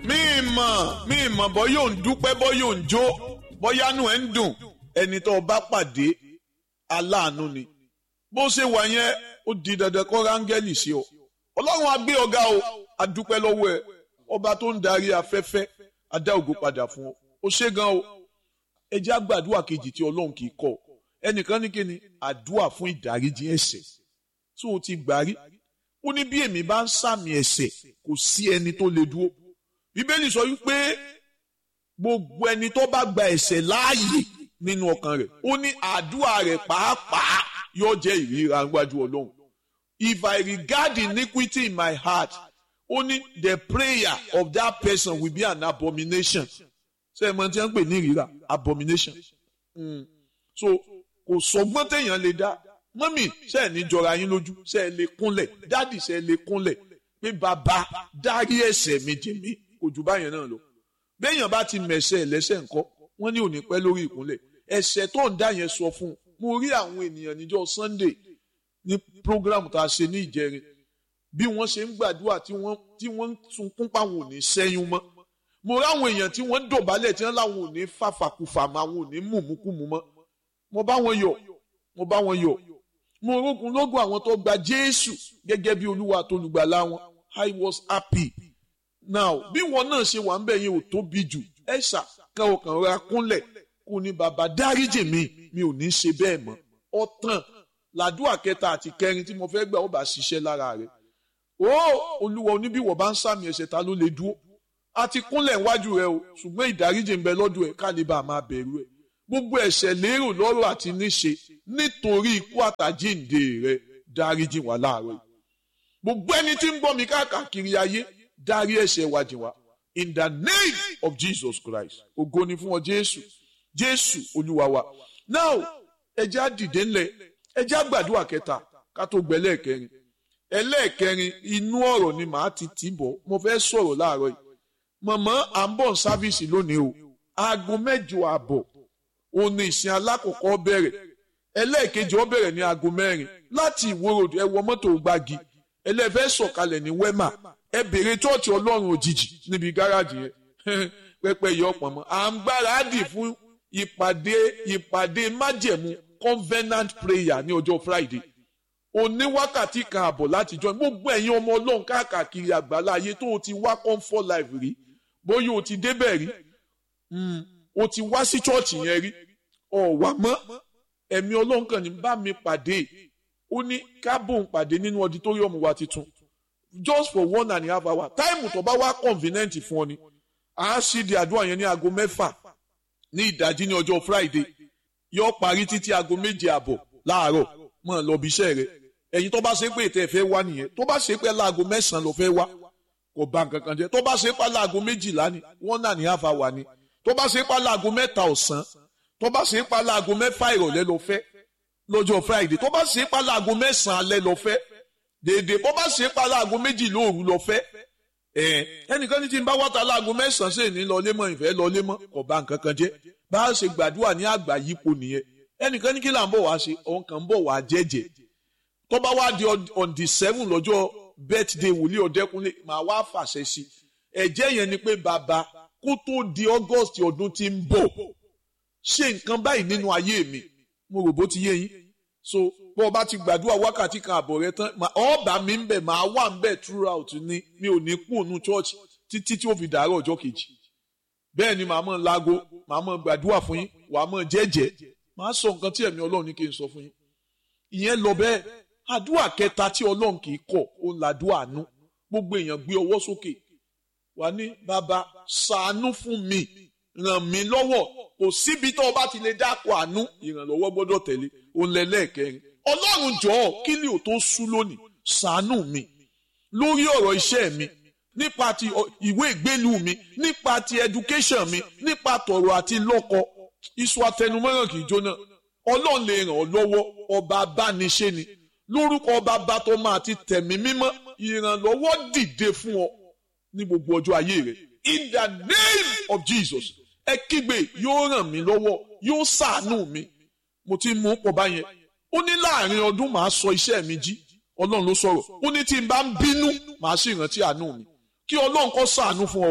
mí mọ̀ mí mọ̀ bọ́ yóò ń dúpẹ́ bọ́ yóò ń jó bọ́yánú ẹ̀ ń dùn ẹni tó o bá pàdé aláàánú ni bó ṣe wà yẹn ó di dandan kó rángẹ́lì sí ọ ọlọ́run á gbé ọ̀gá o a dúpẹ́ lọ́wọ́ ẹ ọba tó ń darí afẹ́fẹ́ a dá ògo padà fún ọ ó ṣe gan o ẹ jẹ́ àgbàdua kejì tí ọlọ́run kì í kọ̀ ẹnìkan ní kíni àdúà fún ìdáríjì ẹ̀ṣẹ̀ tó o ti gbà rí ó ní bí èmi bá ń sàmì ẹ̀ṣẹ̀ kò sí ẹni tó lè dúró bíbélì sọ wípé gbogbo ẹni tó bá gba ẹ̀ṣẹ̀ láàyè nínú ọkàn rẹ̀ ó ní àdúrà rẹ̀ pàápàá yóò jẹ́ ìríra níwájú ọlọ́run if I regard iniquity in my heart only the prayer of that person will be an abomination ṣe é mọ tí wọ́n ń pè ní ìríra abomination mm. so kò sọgbọ́n téèyàn lè dá mọ́mì ṣe é ní jọra yín lójú ṣe é lè kúnlẹ̀ dádì ṣe é lè kúnlẹ̀ pé bàbá dárí ẹ̀ṣẹ̀ mi jì mí kò jù báyẹn náà lọ béèyàn bá ti mẹ̀ṣẹ̀ lẹ́sẹ̀ ńkọ́ wọ́n ní òní pẹ́ lórí ìkúnlẹ̀ ẹ̀ṣẹ̀ tó ń dá yẹn sọ fún un mo rí àwọn ènìyàn níjọ́ Sunday ní program tá a ṣe ní ìjẹrin bí wọ́n ṣe ń gbàdúrà tí wọ́n tí wọ́n ń sunkún páwọn ò ní sẹ́yún mọ́ mo rí àwọn èèyàn tí wọ́n ń dọ̀bálẹ̀ tí wọ́n láwọn ò ní fàfàkùfà mọ́ àwọn ò ní mùmúkùmù mọ́ mo bá wọn yọ̀ mo bá wọn yọ̀ mo rógun lógun àwọn tó gba Jésù gẹ́gẹ́ bí Olúwa àtolùgbàlà wọn I was happy now bí wọn náà ṣe wà ń bẹ̀ yẹn ò tóbi jù ẹ ṣà kan ọkàn ra kúnlẹ̀ kò ní bàbá dáríjì mi mi ò ní ṣe bẹ́ẹ̀ mọ́ ọ̀tàn làdúrà kẹta àti kẹrin tí mo fẹ́ gbà ó bá ṣiṣẹ́ lára rẹ̀ ó olúwa oníbíwọ̀ bá ń sàmì ẹ̀ṣẹ̀ ta ló lè dúró a ti kúnlẹ̀ níwájú rẹ o ṣùgbọ́n ìdáríjì ń bẹ lọ́dọ̀ ẹ̀ ká lè bá a máa bẹ̀rù ẹ̀ gbogbo ẹ̀ṣẹ̀ lérò lọ́rọ̀ àti níṣe nítorí ikú àtàjíǹde rẹ dáríjì wá láàárọ̀ yìí gbogbo ẹni tí ń gbọ́ mi káàkiri ayé dárí ẹ̀ṣẹ̀ wa jì wá in the name of Jesus Christ ògo ni fún ọ Jésù Jésù olúwa wa now ẹjẹ́ á dìde ńlẹ̀ ẹjẹ́ á gbàdúrà kẹta ká tó gbẹ lẹ́ẹ̀kẹrin ẹlẹ́ẹ̀kẹrin inú ọ̀rọ̀ ni màá ti tì bọ̀ mo fẹ́ sọ̀rọ̀ láàárọ̀ yìí mọ̀mọ́ à ń bọ̀ sáfíìsì lónìí o aago mẹ́jọ àbọ̀ òun ni ìsìn alákọ̀ọ́kọ́ bẹ̀rẹ̀ ẹlẹ́ẹ̀kejì ó bẹ̀rẹ̀ ní aago mẹ́rin láti ìwòrò ẹ wọ mọ́tò gbági ẹlẹ́fẹ́ sọ̀kalẹ̀ ní wẹ́mà ẹ bèrè chọ́ọ̀chì ọlọ́run òjijì níbi gáràjì yẹn pẹpẹ yọ ọ̀pọ̀ mọ́ à ń gbáradì fún ìpàdé ìpàdé májẹ̀mú covenant prayer ní ọjọ́ Friday òní wákàtí kan àbọ̀ láti join gbogbo ẹ̀yin ọmọ ọlọ́run káàkiri àgbàlá ayé tó o ti wá comfort life rí bóyá o ti débẹ̀ rí o ti wá sí chọ́ọ̀chì yẹn rí ọ̀wà mọ́ ẹ̀mí ọlọ́run kan ní bá mi pàdé ó ní kábòm pàdé nínú auditorium wa tuntun just for one and a half hour táìmù tó bá wá convenient fún ọ ni à á ṣí di àdúrà yẹn ní aago mẹ́fà ní ìdájí ní ọjọ́ Friday yóò parí títí aago méje àbọ̀ láàárọ̀ mọ̀ lọ bí iṣẹ́ rẹ̀ ẹ̀yin tó bá ṣe pé ètò ẹ̀fẹ́ wá nìyẹn tó bá ṣe pé láago mẹ́sàn-án ló fẹ́ wá kò bá nǹkan kan jẹ́ tó bá ṣe pé láago méjìlá ni one and a half hour ni tó bá ṣe pé láago mẹ́ta ọ̀sán tó bá ṣe pé láago mẹ́fà ìrọ̀lẹ́ ló fẹ́ lọ́jọ́ Friday tó bá ṣe pé láago mẹ́sàn-án alẹ́ ló fẹ́ dèdè bó bá ṣe pé láago méjì lóòru ló fẹ́ ẹnìkan ní tí n bá wáta láago mẹ́sàn-án sì ní lọlé mọ́ ìfẹ́ lọlé mọ́ kò bá nǹkan kan jẹ́ bá a ṣe gbàdúrà ní àgbà yípo nìyẹn ẹnìkan ní kí là ń bọ̀ wá ṣe òun kàn ń bọ̀ wá jẹ́jẹ́ tó bá wá di on the seven lọ́jọ́ birthday wòlíì ọ̀dẹ́kunlé màá wá fàṣẹ sí ẹ̀jẹ̀ yẹn ni pé bàbá kó tó di August ọdún tí ń bọ̀ ṣe nǹkan báyìí nínú ayé mi mo rò bó ti yé yín so bó o bá ti gbàdúrà wákàtí kan àbọ̀ rẹ tán ọ̀ọ́bà mi ń bẹ̀ máa wà ń bẹ̀ throughout ni mi ò ní kú ònú church títí tí ó fi dàárọ̀ ọjọ́ kejì bẹ́ẹ̀ ni màá mọ̀ láago màá mọ̀ gbàdúrà fún yín wàá mọ̀ jẹ́jẹ́ màá sọ nǹkan tí ẹ̀mí Ọlọ́run ní kí n sọ fún yín ìyẹn lọ bẹ́ẹ̀ àdúrà kẹta tí Ọlọ́run kì í kọ̀ òun làdúrà àánú gbogbo èèyàn gbé ọwọ́ sókè wà ní bàbá ṣàánú fún mi ràn mí lọ́wọ́ kò síbi tó o bá ti lè dákọ̀ àánú ìrànlọ́wọ́ gbọ́dọ̀ tẹ̀lé òun lẹ́lẹ́ẹ̀kẹrin Ọlọ́run jọ̀ọ́ kí ni ò tó sú lónìí ṣàánú mi lórí ọ̀rọ̀ iṣẹ́ mi nípa ti ìwé ìgbélú mi nípa ti education mi nípa tọ̀rọ̀ àti lọ́kọ iṣu atẹnumọ́ràn kì í jóná ọlọ́run lè ràn ọ́ lọ́wọ́ ọba abániṣe ni lórúkọ ọba bàtọ́ máa ti tẹ̀mí mímọ́ ìrànlọ́wọ́ dìde fún ọ ní gbogbo ọjọ́ ayé rẹ in the name of Jesus ẹ kígbe yóò ràn mí lọ́wọ́ yóò ṣàánú mi mo ti mú pọ̀ báyẹn ó ní láàrin ọdún màá sọ iṣẹ́ mi jí ọlọ́run ló sọ̀rọ̀ ó ní tí n bá ń bínú màá sì rántí àánú mi kí ọlọ́run kó ṣàánú fún ọ o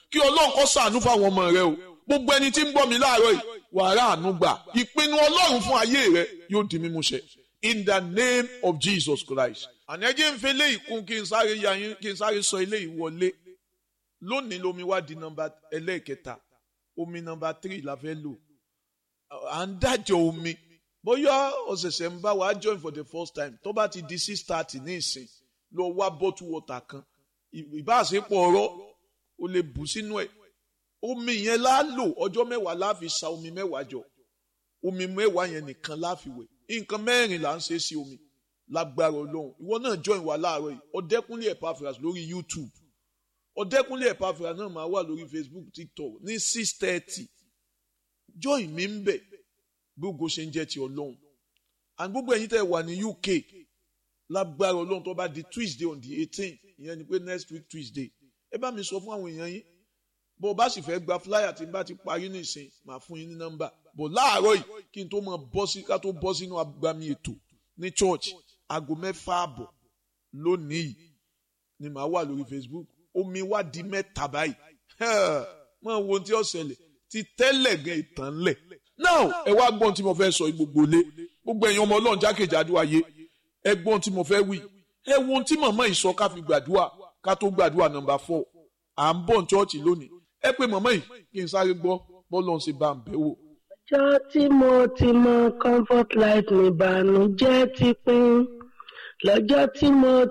kí ọlọ́run kó ṣàánú fáwọn ọmọ rẹ o gbogbo ẹni tí ń gbọ́ mi láàárọ̀ yìí wàrà àánú gbà ìpinnu ọlọ́run fún ayé rẹ yóò di mímúṣẹ in the name of Jesus Christ. ànẹ́jẹ́ ń fi eléyìí kún kí n sáré ya yín kí n sáré sọ eléyìí wọlé lónìí lomi wá di nọ́mbà ẹlẹ́ẹ̀kẹta omi nọ́mbà three la fẹ́ lò à ń dájọ́ omi bóyá ọ̀sẹ̀sẹ̀ ń bá wa join for the first time tó bá ti di six thirty ní ìsìn lọ wá bottle water kan ìbáṣepọ̀ ọ̀rọ̀ o lè bù sínú ẹ̀ omi yẹn la lò ọjọ́ mẹ́wàá la fi sa omi mẹ́wàá jọ omi mẹ́wàá yẹn nìkan la fi wẹ̀ nǹkan mẹ́rin là ń ṣe sí omi lágbára ọlọ́run ìwọ náà join wa láàárọ̀ yìí ọ̀dẹ́kúnlé Epaphras lórí YouTube ọ̀dẹ́kúnlé Epaphras náà máa wà lórí Facebook TikTok ní six thirty join mi ń bẹ̀ gbogbo ṣe ń jẹ́ ti ọlọ́run and gbogbo ẹ̀yin tẹ́ wà ní UK lágbára ọlọ́run tó bá di Tuesday on the eighteen ìyẹn ni pé next week Tuesday ẹ bá mi sọ fún àwọn èèyàn yín bó o bá sì fẹ́ gba flyer tí n bá ti parí nìsín màá fún yín ní nọ́mbà bó láàárọ̀ yìí kí n tó mọ bọ́ sí ká tó bọ́ sínú agbami ètò ní church aago mẹ́fà àbọ̀ lónìí yìí ni màá wà lórí Facebook omi wá di mẹ́ta báyìí mọ wo ohun tí ó ṣẹlẹ̀ ti tẹ́lẹ̀ gan ìtàn lẹ̀ now ẹ wá gbọ́n tí mo fẹ́ sọ gbogbo lé gbogbo ẹ̀yin ọmọ ọlọ́run jákèjádò ayé ẹ gbọ́n tí mo fẹ́ wí ẹ wo ohun tí màmá yìí sọ ká fi gbàdúrà ká tó gbàdúrà nọ́mbà four à ń bọ̀ ní chọ́ọ̀chì lónìí ẹ pé màmá yìí kí n sáré gbọ́ bọ́ọ̀lù ọ̀hún ṣe bá ń bẹ̀ wò. ọjọ́ tí mo ti mọ comfort life ní ìbànújẹ́ ti pín lọ́jọ́ tí mo